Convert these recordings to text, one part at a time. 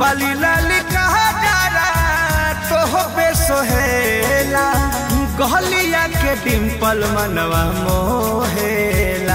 बाली लाली कहा डारा तोह पे सोहेला गहलिया के डिम्पल मनवा मोहेला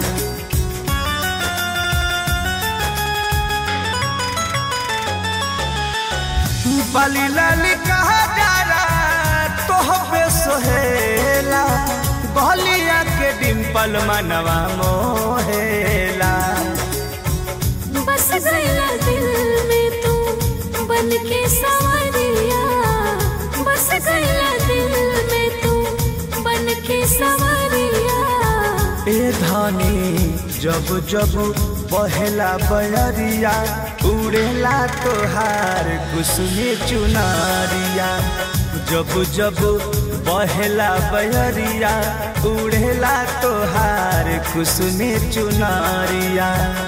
बाली लाली कहा डारा तोह पे सोहेला गहलिया के डिम्पल मनवा मोहेला बस गया दिल में तू बन के सवरिया बस गया दिल में तू बन के सवरिया ए धानी जब जब बहेला बयरिया उड़ेला तोहार कुसुमी चुनारिया जब जब बहेला बयरिया उड़ेला तोहार कुसुमी चुनारिया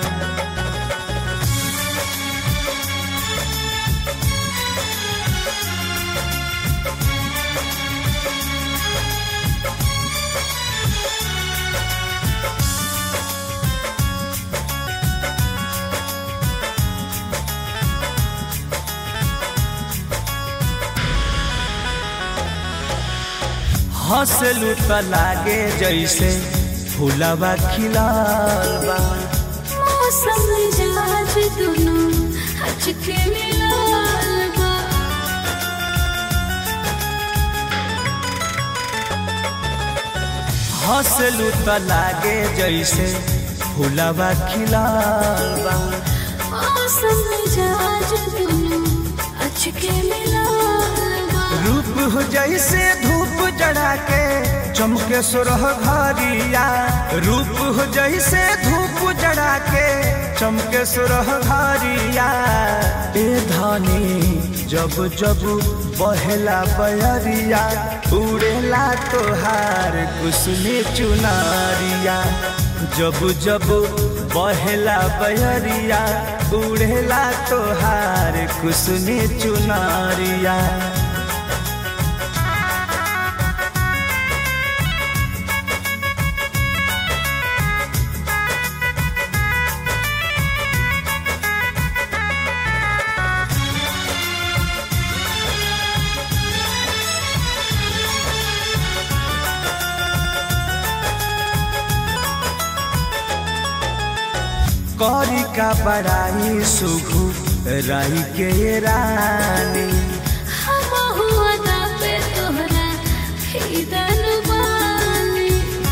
हंसलू त लागे जैसे फूलवा खिलाल बा मौसम मिजाज दोनों हचके मिलाल बा हंसलू त लागे जैसे फूलवा खिलाल बा मौसम मिजाज दोनों हचके मिलाल बा रूप हो जैसे धूप जड़ा के चमके सुरह घरिया रूप हो जैसे धूप जड़ा के चमके सुरह घरिया ए धानी जब जब बहेला बयरिया उड़ेला तोहार कुसुमी चुनारिया जब जब बहेला बयरिया उड़ेला तोहार कुसुमी चुनारिया कौरी का बड़ाई सुघु राई के ये रानी हम हुआ दा पे तोहरा हिदन बानी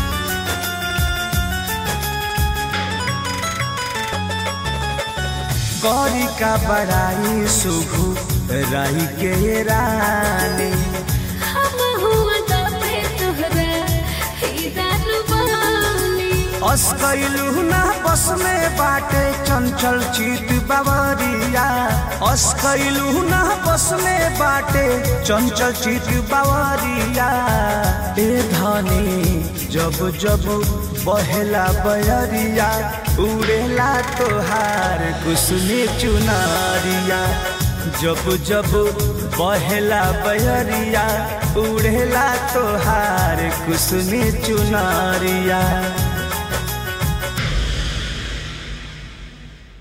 कौरी का बड़ाई सुघु राई के ये रानी हम हुआ दा पे तोहरा हिदन बानी अस्कैलू ना बस में बाटे चंचल चित बावरिया अस्कैलू ना बस में बाटे चंचल चित बावरिया ए धानी जब जब बहेला बयरिया उड़ेला तोहार कुसुमी चुनारिया जब जब बहेला बयरिया उड़ेला तोहार कुसुमी चुनारिया